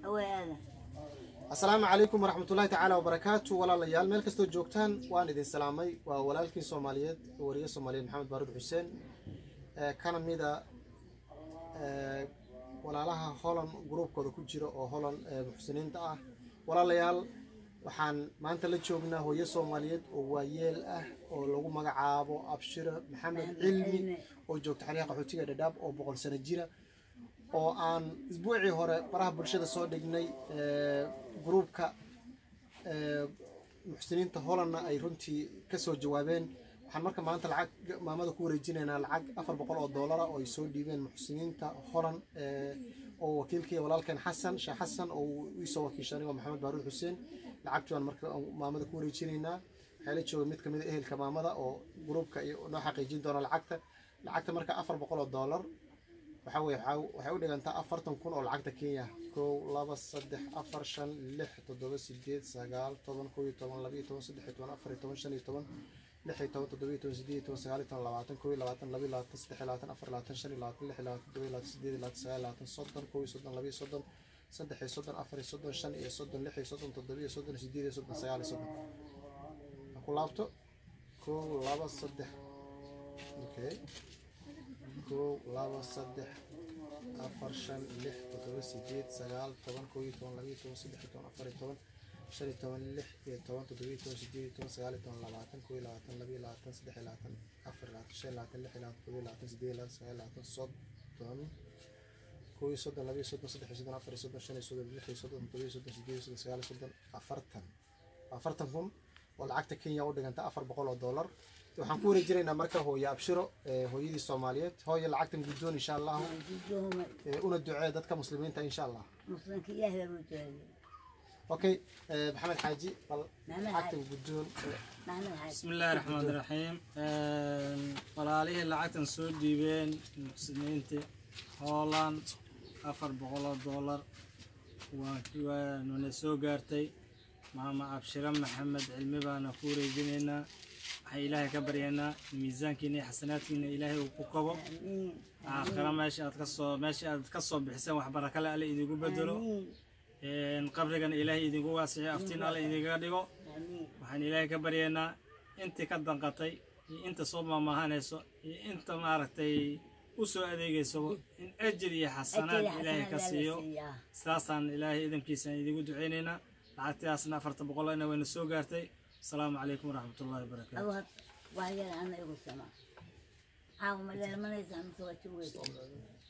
awaada asalaamu calaykum waraxmatullaahi tacaala wabarakaatu walaalayaal meel kastoo joogtaan waan idin salaamay waa walaalkii soomaaliyeed wariye soomaaliyeed maxamed baarud xuseen ee kana mida ee, walaalaha holan gruubkooda ku jira oo holan ee, muxsiniinta ah walaalayaal waxaan maanta la joognaa hooyo soomaaliyeed oo waayeel ah oo lagu magacaabo abshiro maxamed cilmi oo joogta xeryaha qaxootiga dhadhaab oo boqol sano jira oo aan isbuucii hore baraha bulshada soo dhignay ee, gruubka ee, muxsiniinta holanna ay runtii kasoo jawaabeen waxaan marka maanta lacag maamada ku wareejinaynaa lacag afar boqol oo doolara oo ay soo dhiibeen muxsiniinta holan ee, oo wakiilkii walaalkeen xasan sheekh xasan oo uu iisoo wakiishay anigoo maxamed baaruud xuseen lacagtii baan marka maamada ku wareejinaynaa waxaa la jooga mid kamid a ehelka maamada oo gruubka iyo noo xaqiijin doona lacagta lacagta marka afar boqol oo doolar waxaa weye waxaa- waxay u dhigantaa afartan kun oo lacagta kenya kow laba saddex afar shan lix toddoba sideed sagaal toban kow iyo toban laba iyo toban saddex iyo toban afar iyo toban shan iyo toban lix iyo toban toddoba iyo toban sideed iyo toban sagaal iyo toban labaatan kow iyo labaatan laba iyo labaatan saddex iyo labaatan afar iyo labaatan shan iyo labaatan lix iyo labaatan toddoba iyo labaatan sideed iyo labaatan sagaal iyo labaatan soddon kow iyo soddon laba iyo soddon saddex iyo soddon afar iyo soddon shan iyo soddon lix iyo soddon toddoba iyo soddon sideed iyo soddon sagaal iyo soddon ha ku laabto kow laba saddex okay kow laba saddex afar shan lix toddoba sideed sagaal toban kow iyo toban laba iyo toban saddex iyo toban afar iyo toban shan iyo toban lix iyo toban toddoba iyo toban sideed iyo toban sagaal iyo toban labaatan kow iyo labaatan laba iyo labaatan saddex iyo labaatan afar iyo labaatan shan iyo labaatan lix iyo labaatan toddoba iyo labaatan sideed iyo labaatan sagaal iyo labaatan soddon kow iyo soddon laba iyo soddon saddex iyo soddon afar iyo soddon shan iyo soddon lix iyo soddon toddoba iyo soddon sideed iyo soddon sagaal iyo soddon afartan afartan kun oo lacagta kenya u dhiganta afar boqol oo doolar waxaan ku wareejinaynaa marka hooyo abshiro ee, hooyadii soomaaliyeed hooyo lacagtan guddoon insha allahu gudoomay ee, una ducee dadka muslimiinta insha allah muslimka ilaahay baa u jeeday okay ee, maxamed xaaji bal Maxamed lacagtan Xaaji. guddoon maxamed xaaji بسم الله الرحمن الرحيم walaalihii lacagtan soo dhiibeen muxsiniinta hooland afar boqol oo doolar waa waa nuna soo gaartay maama abshiro maxamed cilmi baana ku wareejinaynaa waxaan ilaahay ka baryaynaa miisaankiina iyo xasanaadkiina ilaahay uu ku kabo amiin aakhira meesha aad ka soo meesha aad ka soo bixiseen wax barakale alle idigu bedelo amiin qabrigana ilaahay idinku waasixiyo aftiin alle idinkaga dhigo amiin waxaan ilaahay ka baryaynaa intii ka danqatay iyo inta soo maamaahanayso iyo inta maaragtay u soo adeegayso in ajir iyo xasanaad Ajir iyo ilaahay ka xasanaad siiyo alla siiyaa. sidaasaan ilaahay idinkiisaan idigu ducaynaynaa lacagtaasna afarta boqolna wayna soo gaartay asalaamu calaykum waraxmatullaahi wabarakaatu adu had wax yar ana igu sama caawa ma dheelmanaysaa mise waa jugaysa